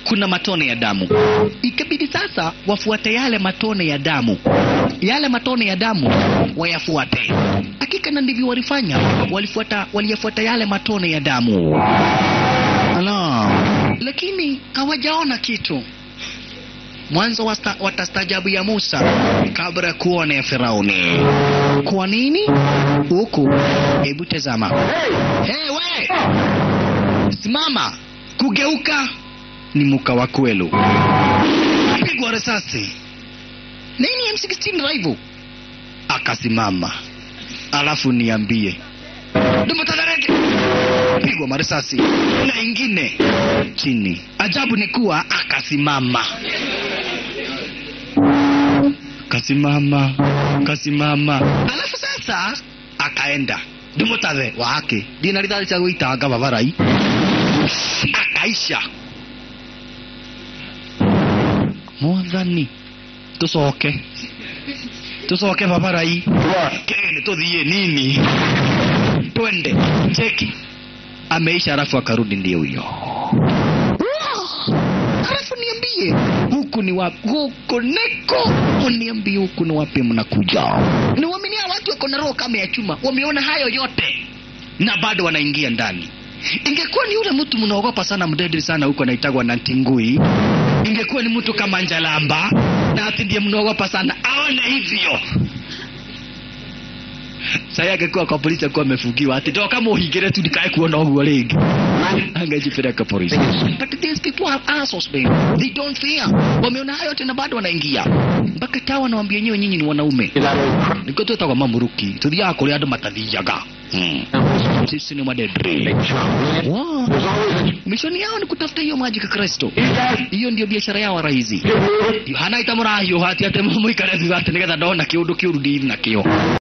kuna matone ya damu. Ikabidi sasa wafuate yale matone ya damu, yale matone ya damu wayafuate. Hakika na ndivyo walifanya, walifuata, waliyafuata yale matone ya damu. Ala, lakini hawajaona kitu. Mwanzo wasta, watastajabu ya Musa kabla ya kuona ya Firauni. Kwa nini? Huku, hebu tazama. Hey, we! Simama! Kugeuka ni muka wa kwelu. Pigwa risasi. Nini M16 rifle? Akasimama. Alafu niambie. Dumu tadareke. Pigwa marisasi na ingine chini. Ajabu ni kuwa akasimama. Kasimama, kasimama. Alafu sasa akaenda ndimutave wake ndina rithari cia gwĩtanga babarai akaisha mwathani tucoke tucoke babarai kene tuthie nini twende cheki ameisha alafu akarudi ndio huyo alafu niambie huku ni wapi huku niko uniambie huku ni wapi mnakuja niwaminia watu wako na roho kama ya chuma wameona hayo yote na bado wanaingia ndani ingekuwa ni yule mtu mnaogopa sana mdedri sana huko anaitagwa na ntingui ingekuwa ni mtu kama njalamba na ati ndiye mnaogopa sana aone hivyo sai angekuwa kwa polisi akuwa amefungiwa ati ndo kama uhingire tu ndikae kuona uguo ringi angejipeleka polisi but these people have assholes man they don't fear wameona hayo yote na bado wanaingia mpaka taa wanawambia nyewe nyinyi ni wanaume niko twetagwa mamuruki tuthiaga kuria andu matathiaga hmm. sisi ni madedri wow. mishoni yao ni kutafuta hiyo maji ka kristo hiyo ndio biashara yao rahisi yohana itamurahiå hati atä må ikare thutha atä nä getha ndona kä å ndå kä å ru ndini nakio